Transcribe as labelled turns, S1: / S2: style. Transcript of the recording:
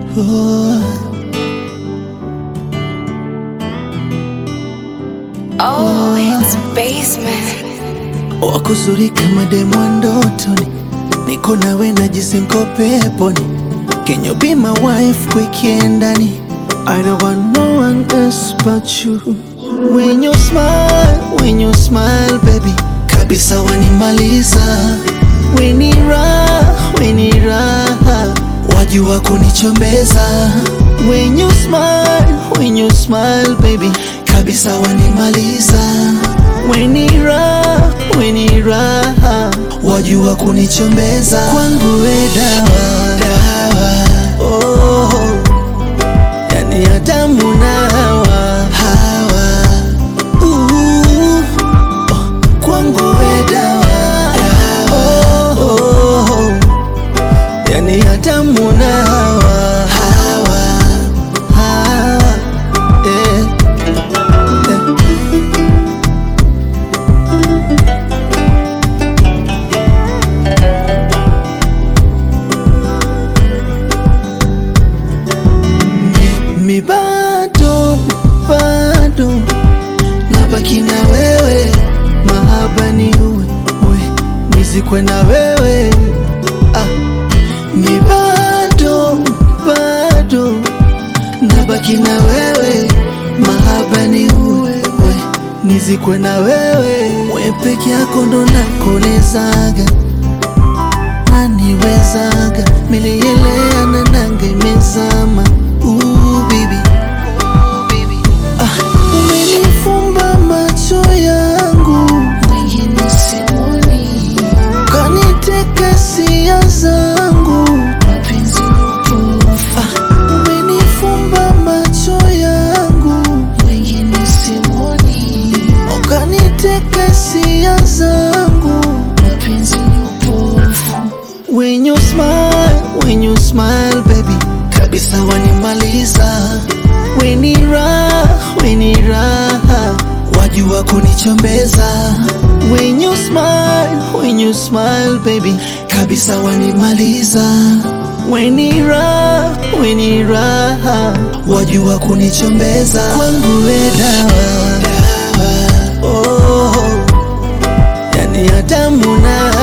S1: oh.
S2: Oh, it's basement.
S1: Wakuzuri kama demu wa ndotoni, niko nawe najisi niko peponi. Can you be my wife weekendani? I don't want no one else but you. When you smile, when you smile baby, kabisa wanimaliza. When ni raha, when ni raha, wajua kunichombeza. When you smile, when you smile baby, kabisa wanimaliza. When ni raha, when ni raha, wajua kunichombeza. Kwangu we dawa, dawa, oh, yani Adamu na Hawa, Hawa, uh, oh, kwangu we dawa, dawa, oh, oh, yani Adamu na Hawa, Hawa, Hawa, eh, eh. mi bado bado nabaki na wewe, mahaba ni uwe uwe nizikwe na wewe ah. Mi bado bado nabaki na wewe, mahaba ni uwe uwe nizikwe na wewe, we peke yako ndo nakonezaga naniwezaga milielea na nanga imezama Ooh, baby. Ah, umenifumba macho yangu
S2: Mwingine simoni,
S1: kaniteka sia zangu
S2: mapenzi upofu.
S1: ah, umenifumba macho yangu
S2: Mwingine simoni,
S1: kaniteka sia zangu
S2: mapenzi upofu.
S1: When you smile, when you smile baby, kabisa wanimaliza. When ni raha, when ni raha, wajua kunichombeza. When you smile, when you smile baby, kabisa wanimaliza. When ni raha, when ni raha, wajua kunichombeza. Kwangu we dawa, dawa, oh, yani Adamu na